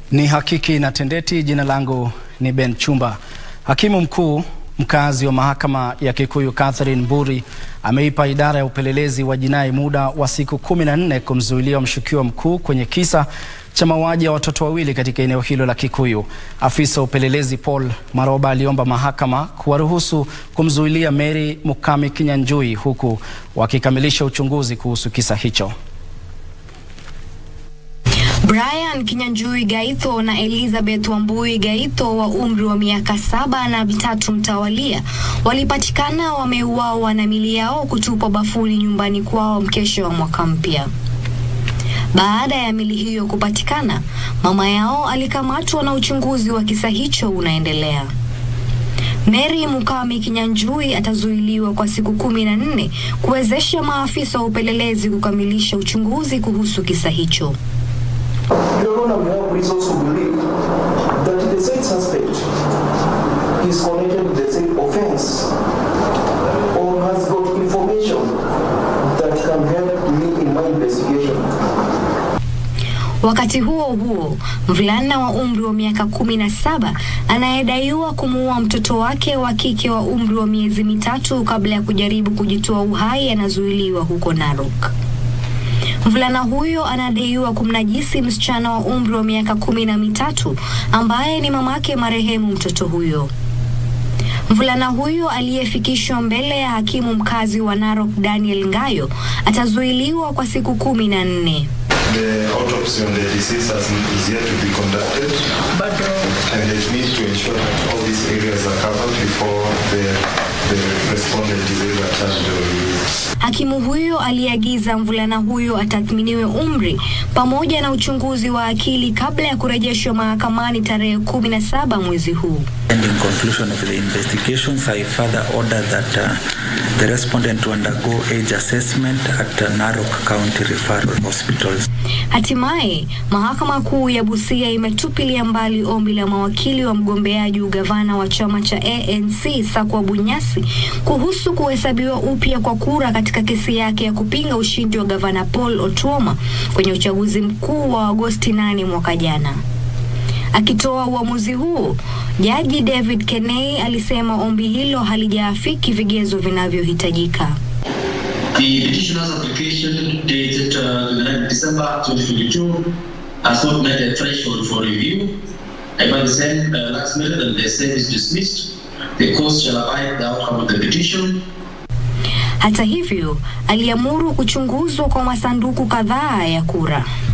Ni hakiki na tendeti. Jina langu ni Ben Chumba. Hakimu mkuu mkazi wa mahakama ya Kikuyu Catherine Mburi ameipa idara ya upelelezi wa jinai muda wa siku kumi na nne kumzuilia mshukiwa mkuu kwenye kisa cha mauaji ya watoto wawili katika eneo hilo la Kikuyu. Afisa wa upelelezi Paul Maroba aliomba mahakama kuwaruhusu kumzuilia Mary Mukami Kinyanjui huku wakikamilisha uchunguzi kuhusu kisa hicho. Brian Kinyanjui Gaitho na Elizabeth Wambui Gaitho wa umri wa miaka saba na vitatu mtawalia walipatikana wameuawa na mili yao kutupwa bafuni nyumbani kwao mkesho wa mwaka mpya. Baada ya mili hiyo kupatikana, mama yao alikamatwa na uchunguzi wa kisa hicho unaendelea. Mary Mukami Kinyanjui atazuiliwa kwa siku kumi na nne kuwezesha maafisa wa upelelezi kukamilisha uchunguzi kuhusu kisa hicho. Your Honor, we have reasons to believe that the said suspect is connected with the said offense or has got information that can help me in my investigation. Wakati huo huo, mvulana wa umri wa miaka kumi na saba anayedaiwa kumuua mtoto wake wa kike wa umri wa miezi mitatu kabla ya kujaribu kujitoa uhai anazuiliwa huko Narok. Mvulana huyo anadaiwa kumnajisi msichana wa umri wa miaka kumi na mitatu ambaye ni mamake marehemu mtoto huyo. Mvulana huyo aliyefikishwa mbele ya hakimu mkazi wa Narok Daniel Ngayo atazuiliwa kwa siku kumi na nne. The autopsy on the deceased has, is yet to be conducted, and they need to ensure that all these areas are covered before the, the respondent is either charged or released. Hakimu huyo aliagiza mvulana huyo atathminiwe umri pamoja na uchunguzi wa akili kabla ya kurejeshwa mahakamani tarehe kumi na saba mwezi huu. And in conclusion of the investigations, I further order that uh, the respondent to undergo age assessment at uh, Narok County Referral Hospitals. Hatimaye mahakama kuu ya Busia imetupilia mbali ombi la mawakili wa mgombeaji ugavana wa chama cha ANC Sakwa Bunyasi kuhusu kuhesabiwa upya kwa kura katika kesi yake ya kupinga ushindi wa gavana Paul Otuoma kwenye uchaguzi mkuu wa Agosti 8 mwaka jana. Akitoa uamuzi huo, jaji David Kenei alisema ombi hilo halijaafiki vigezo vinavyohitajika. The petitioner's application dated uh, 29 December 2022 has not met the threshold for review. However, the same uh, last minute and the same is dismissed. The court shall abide the outcome of the petition. Hata hivyo, aliamuru kuchunguzwa kwa masanduku kadhaa ya kura.